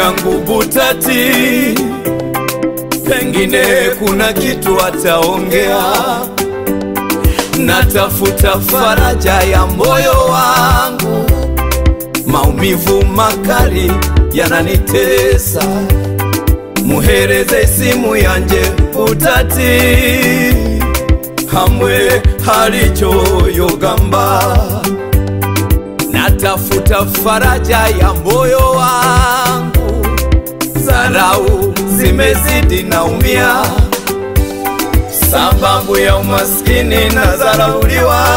yangu Butati, pengine kuna kitu ataongea. Natafuta faraja ya moyo wangu, maumivu makali yananitesa. Muhereze simu yanje Butati, hamwe halichoyogamba natafuta faraja ya moyo wangu, zarau zimezidi, naumia sababu ya umaskini na zarauliwa.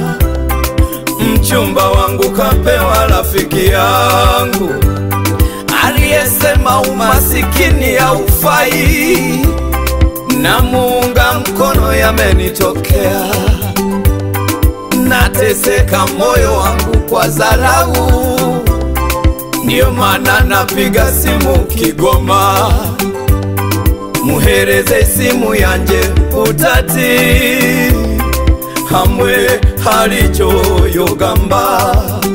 Mchumba wangu kapewa rafiki yangu aliyesema umasikini haufai, na muunga mkono yamenitokea nateseka moyo wangu kwa dharau, ndiyo maana napiga simu Kigoma, muhereze simu yanje Butati, hamwe halichoyogamba.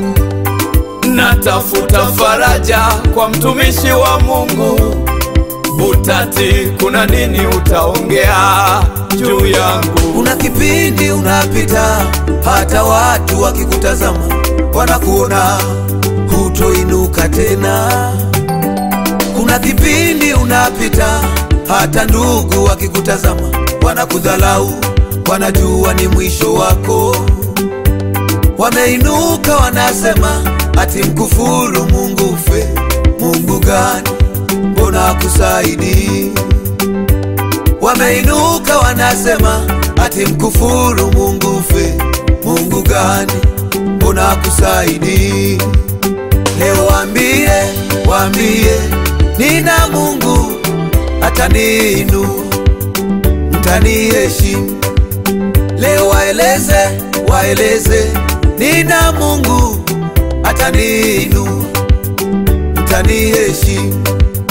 Natafuta faraja kwa mtumishi wa Mungu Butati, kuna nini utaongea juu yangu? Kuna kipindi unapita, hata watu wakikutazama wanakuona hutoinuka tena. Kuna kipindi unapita, hata ndugu wakikutazama wanakudhalau, wanajua ni mwisho wako. Wameinuka wanasema, ati mkufuru Mungu ufe. Mungu gani? Mbona akusaidii? Wameinuka wanasema ati mkufuru Mungu ufe. Mungu gani? Mbona akusaidii? Leo waambie, waambie nina Mungu ataniinua, mtaniheshimu. Leo waeleze, waeleze nina Mungu ataniinua, mtaniheshimu.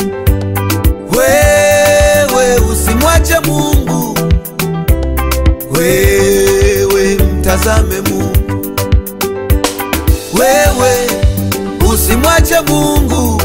Wewe usimwache Mungu, wewe mtazame Mungu, wewe usimwache Mungu,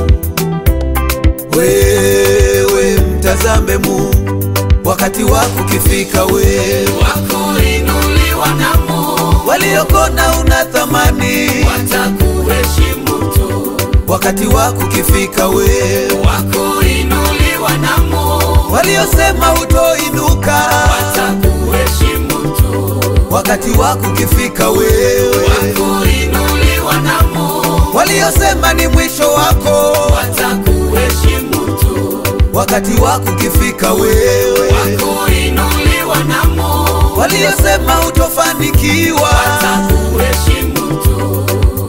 wewe mtazame Mungu. Wakati wako ukifika, wewe wakuinuliwa na Mungu, waliokona una thamani. watakuheshimu tu. Wakati wako ukifika, wewe Wakuinuliwa na Mungu, waliosema utoinuka. watakuheshimu tu. Wakati wako ukifika, wewe Wakuinuliwa na Mungu, waliosema ni mwisho wako. watakuheshimu tu. Wakati wako ukifika, wewe Wakuinuliwa na Mungu, waliosema utofanikiwa. watakuheshimu tu.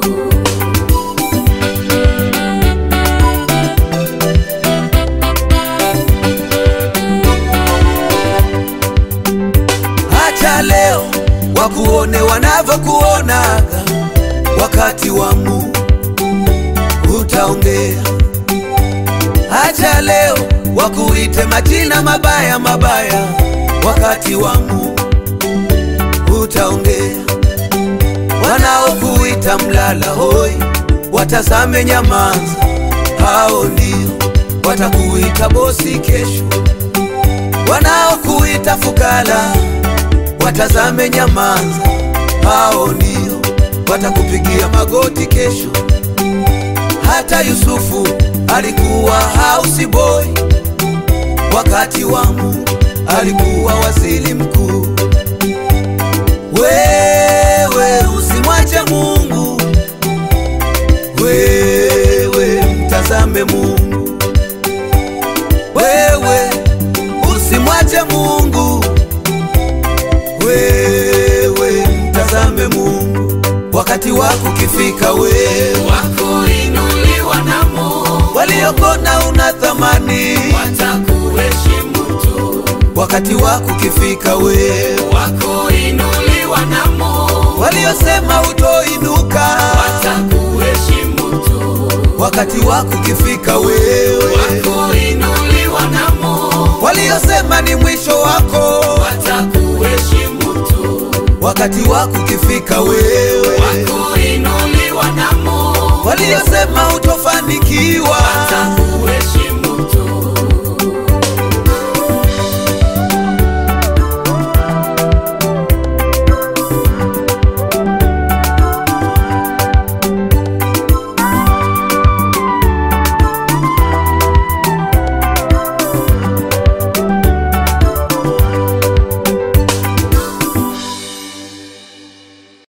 Acha leo wakuone wanavyokuonaga, wakati wa Mungu utaongea. Acha leo wakuite majina mabaya mabaya, wakati wa Mungu utaongea. Wanaokuita mlala hoi, watazame nyamaza, hao ndio watakuita bosi kesho. Wanaokuita fukara watazame nyamaza, hao ndio watakupigia magoti kesho. Hata Yusufu alikuwa house boy, wakati wa Mungu alikuwa waziri mkuu. Wewe usimwache Mungu, wewe mtazame Mungu, wewe usimwache Mungu, wewe mtazame Mungu. Wakati wako ukifika, wewe Wakuinuliwa na Mungu, waliokona una thamani. watakuheshimu tu. Wakati wako ukifika, wewe Wakuinuliwa na Mungu, waliosema utoinuka. watakuheshimu tu. Wakati wako ukifika, wewe Wakuinuliwa na Mungu, waliosema ni mwisho wako. watakuheshimu tu. Wakati wako ukifika, wewe Wakuinuliwa na Mungu, waliosema utofanikiwa.